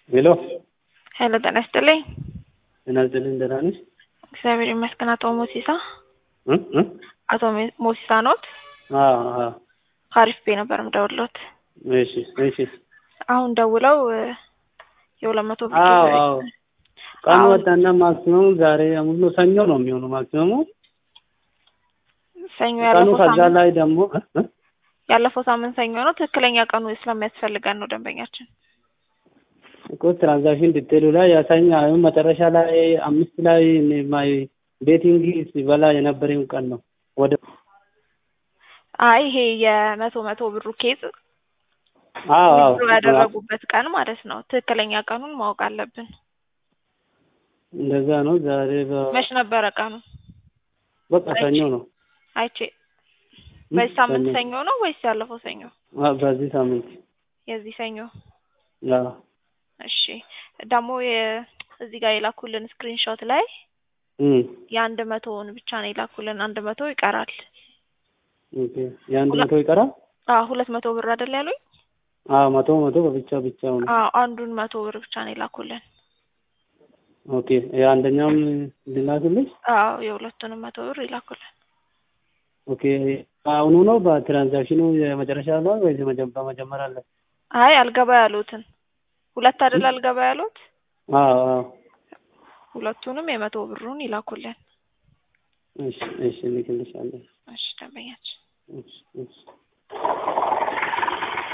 ሄሎ ሄሎ ጤና ይስጥልኝ። ጤና ይስጥልኝ ደህና ነሽ? እግዚአብሔር ይመስገን። አቶ ሞሲሳ እ እ አቶ ሜ- ሞሲሳ ኖት? አዎ አዎ ከአሪፍ ቤ ነበር የምደውልዎት። እሺ እሺ አሁን ደውለው እ የሁለት መቶ ብር አዎ ጊዜ- አዎ ቀኑ አሁን- ወጣና ማክሲመሙ ዛሬ ሙሉ ሰኞ ነው የሚሆነው ማክሲመሙ ሰኞ ቀኑ ያለፈው ከዛ ሳምንት ላይ ደግሞ እ እ ያለፈው ሳምንት ሰኞ ነው። ትክክለኛ ቀኑ ስለሚያስፈልገን ነው ደንበኛችን። እኮ ትራንዛክሽን ዲቴሉ ላይ ያሳኛ አሁን መጨረሻ ላይ አምስት ላይ እኔ ማይ ቤቲንግ ሲበላ የነበረው ቀን ነው ወደ አይ ይሄ የመቶ መቶ ብሩ ኬዝ አዎ አዎ ዊዝድሮ ያደረጉበት ቀን ማለት ነው። ትክክለኛ ቀኑን ማወቅ አለብን። እንደዛ ነው ዛሬ በ- መች ነበረ ቀኑ? በቃ ሰኞ ነው አይቼ እ በዚህ ሳምንት ሰኞ ሰኞ ነው ወይስ ያለፈው ሰኞ? አ በዚህ ሳምንት የዚህ ሰኞ። አዎ እሺ ደግሞ የ- እዚህ ጋር የላኩልን ስክሪንሾት ላይ እ የአንድ መቶውን ብቻ ነው የላኩልን። አንድ መቶ ይቀራል። ኦኬ የአንድ ሁለት- መቶ ይቀራል አዎ ሁለት መቶ ብር አይደል ያሉኝ? አዎ መቶ መቶ በብቻ ብቻው ነው አዎ አንዱን መቶ ብር ብቻ ነው የላኩልን። ኦኬ የአንደኛውም ልላክልሽ አዎ የሁለቱንም መቶ ብር ይላኩልን። ኦኬ አሁኑ ነው በትራንዛክሽኑ የመጨረሻ ነው ወይስ የመጀ- በመጀመሪያ አለ አይ አልገባ ያሉትን ሁለት አይደል አልገባ ያሉት? አዎ አዎ ሁለቱንም የመቶ ብሩን ይላኩልን። እሺ እሺ ልክልሻለሁ እሺ ደንበኛችን እሺ እሺ